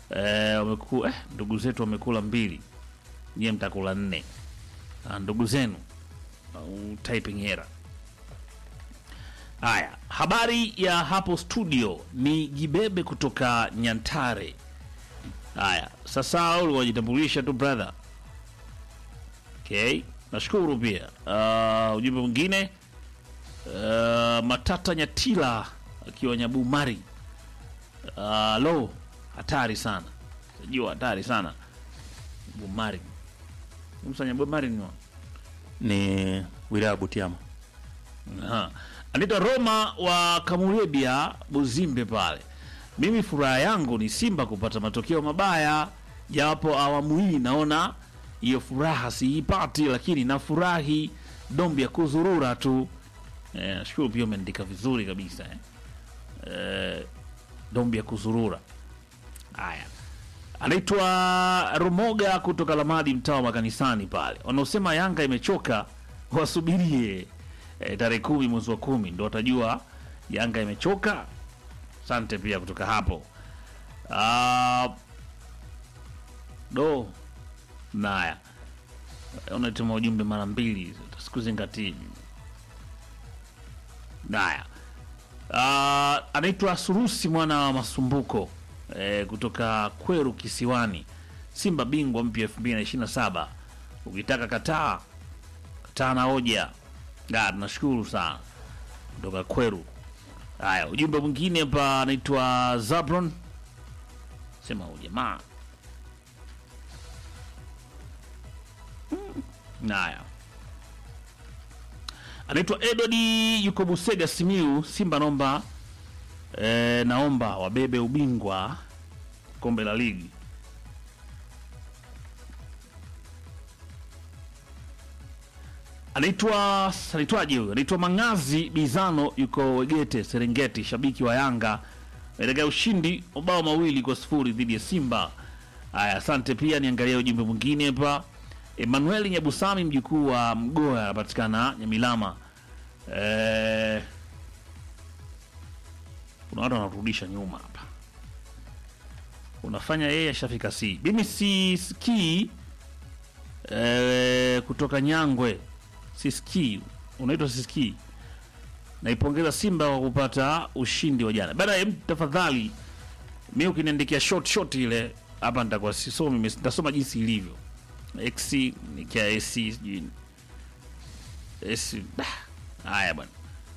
eh, wameku, eh, ndugu zetu wamekula mbili, nyie mtakula nne. Ah, ndugu zenu au typing error. Haya, habari ya hapo studio ni Gibebe kutoka Nyantare. Haya, sasa ulikuwa unajitambulisha tu brother. Okay, nashukuru pia. Uh, ujumbe mwingine uh, Matata Nyatila akiwa Nyabumari. Uh, lo, hatari sana, jua hatari sana Bumari. Msanya Bumari ni wa ni wilaya ya Butiama. Aha. Anaitwa Roma wa Kamurebia Buzimbe pale. Mimi furaha yangu ni Simba kupata matokeo mabaya, japo awamu hii naona hiyo furaha siipati, lakini nafurahi dombi ya kuzurura tu. Eh, nashukuru pia umeandika vizuri kabisa eh. Eh, dombi ya kuzurura. Haya, anaitwa Rumoga kutoka Lamadi, mtaa wa makanisani pale. Wanaosema Yanga imechoka wasubirie e, tarehe kumi mwezi wa kumi ndo watajua Yanga imechoka. Asante pia kutoka hapo. Ah, do naya unatuma ujumbe mara mbili, sikuzingatii. Naya Ah, anaitwa Surusi mwana wa Masumbuko eh, kutoka Kweru Kisiwani. Simba bingwa mpya 2027 ukitaka kataa kataa na hoja. Ah, tunashukuru sana kutoka Kweru. Haya, ujumbe mwingine hapa anaitwa Zabron, sema huyu jamaa Hmm. Haya, anaitwa Edward yuko Busega Simiu. Simba naomba e, naomba wabebe ubingwa kombe la ligi. Anaitwa anaitwaje huyo? Anaitwa Mangazi Bizano, yuko Wegete Serengeti, shabiki wa Yanga katika ushindi mabao mawili kwa sifuri dhidi ya Simba. Haya, asante. Pia niangalia ujumbe mwingine hapa. Emmanuel Nyabusami, mjukuu wa Mgoa, anapatikana Nyamilama. Eh, kuna watu wanarudisha nyuma hapa, unafanya yeye ashafika si mimi sisikii eh, kutoka Nyangwe sisikii, unaitwa sisikii. Naipongeza Simba kwa kupata ushindi wa jana bana. em, Tafadhali mi ukiniandikia short short ile hapa nitakuwa sisomi, nitasoma jinsi ilivyo x nikia ac sijui s da. Haya bwana,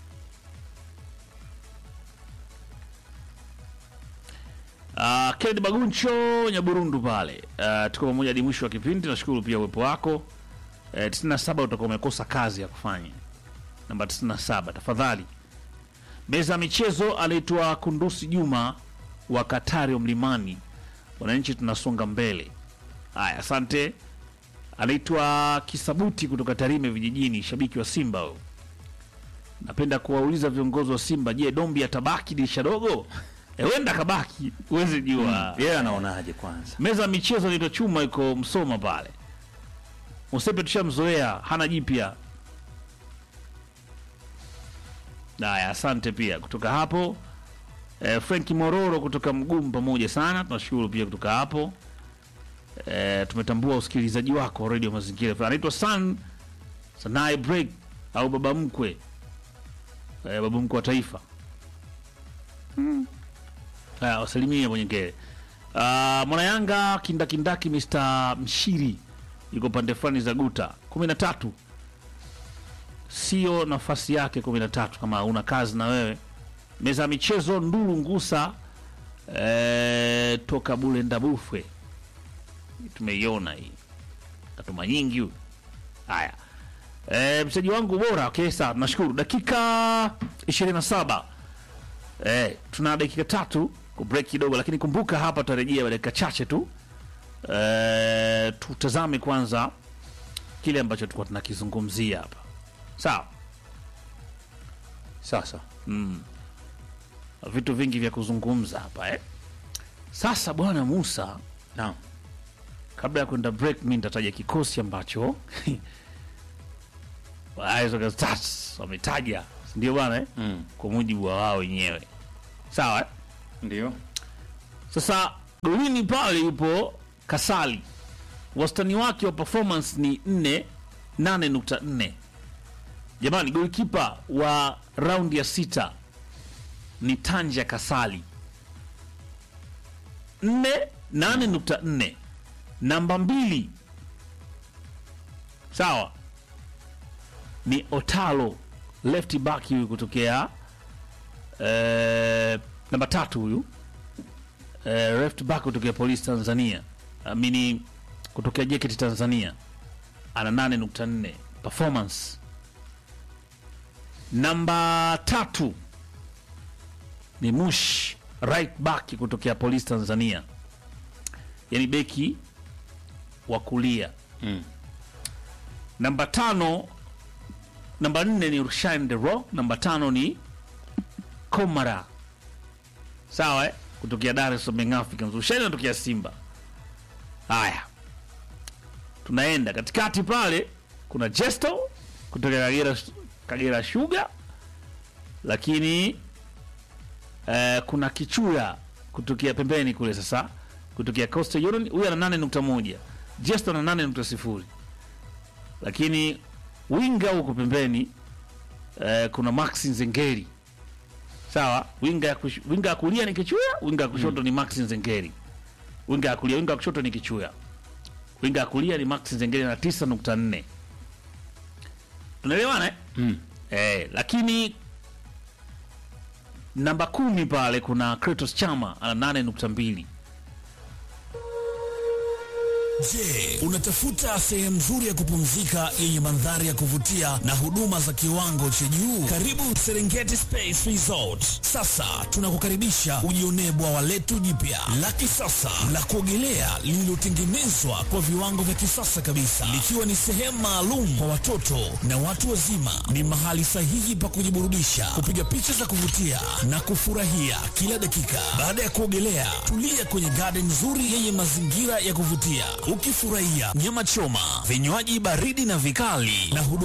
Uh, Kennedy Baguncho Nyaburundu pale. Uh, tuko pamoja hadi mwisho wa kipindi. Nashukuru pia uwepo wako. Uh, 97 utakuwa umekosa kazi ya kufanya. Namba 97 tafadhali. Meza ya michezo anaitwa Kundusi Juma wa Katari wa Mlimani. Wananchi tunasonga mbele. Haya, asante. Anaitwa Kisabuti kutoka Tarime vijijini, shabiki wa Simba huyo. Napenda kuwauliza viongozi wa Simba, je, Dombi atabaki dirisha dogo? E, wenda kabaki, huwezi jua. Yeye anaonaje kwanza? Meza ya michezo inaitwa Chuma, iko Msoma pale. Usepe tushamzoea, hana jipya. Haya, asante pia kutoka hapo. E, Franki Mororo kutoka Mgumu, pamoja sana, tunashukuru pia kutoka hapo. E, tumetambua usikilizaji wako Radio Mazingira. Anaitwa San Sanai Break au baba mkwe e, baba mkwe wa taifa Haya, wasalimie mwenye ngere. Uh, mwana Yanga kindakindaki Mr. Mshiri yuko pande fulani za guta kumi na tatu, sio nafasi yake kumi na tatu kama una kazi na wewe. Meza ya michezo Ndulu Ngusa eh, toka Bulenda Bufwe, tumeiona hii katuma nyingi huyu. Haya, eh, mchezaji wangu bora. Okay, sawa, nashukuru. Dakika 27 Eh, tuna dakika tatu ku break kidogo, lakini kumbuka hapa tutarejea dakika chache tu. Eh, tutazame kwanza kile ambacho tulikuwa tunakizungumzia hapa, sawa. Sasa Vitu vingi vya kuzungumza hapa eh. Sasa bwana Musa, naam, kabla ya kwenda break, mi nitataja kikosi ambacho Waizoga Stars wametaja, si ndio bwana eh? mm. kwa mujibu wa wao wenyewe, sawa eh? ndio Sasa golini pale yupo Kasali, wastani wake wa performance ni 4 8.4. Jamani, golikipa wa raundi ya sita ni Tanja Kasali 4 8.4. Namba mbili sawa ni Otalo left back huyu kutokea eh, namba tatu huyu eh, left back kutokea Police Tanzania amini kutokea JKT Tanzania ana 8.4 performance. Namba tatu ni Mush right back kutokea Police Tanzania, yani beki wa kulia Mm. namba tano namba nne ni Rushain De Rock, namba tano ni Komara sawa eh? kutokea Dar es Salaam Young Africans. Rushain anatokea Simba. Haya, tunaenda katikati pale, kuna Jesto kutokea Kagera, Kagera Sugar, lakini eh, kuna Kichuya kutokea pembeni kule sasa kutokea Coastal Union, huyu ana 8.1 Jesto ana 8.0 lakini winga huko pembeni eh, kuna Max Nzengeri sawa. Winga ya kush, winga ya kulia ni Kichuya, winga ya kushoto ni Max Nzengeri. Winga ya kulia, winga ya kushoto ni Kichuya, winga ya kulia ni Max Nzengeri na 9.4. Tunaelewana eh? Mm. Eh, lakini namba kumi pale kuna Kratos Chama ana 8.2. Je, unatafuta sehemu nzuri ya kupumzika yenye mandhari ya kuvutia na huduma za kiwango cha juu? Karibu Serengeti Space Resort. Sasa tunakukaribisha ujionee bwawa letu jipya la kisasa la kuogelea lililotengenezwa kwa viwango vya kisasa kabisa, likiwa ni sehemu maalum kwa watoto na watu wazima. Ni mahali sahihi pa kujiburudisha, kupiga picha za kuvutia na kufurahia kila dakika. Baada ya kuogelea, tulia kwenye garden nzuri yenye mazingira ya kuvutia, ukifurahia nyama choma, vinywaji baridi na vikali na huduma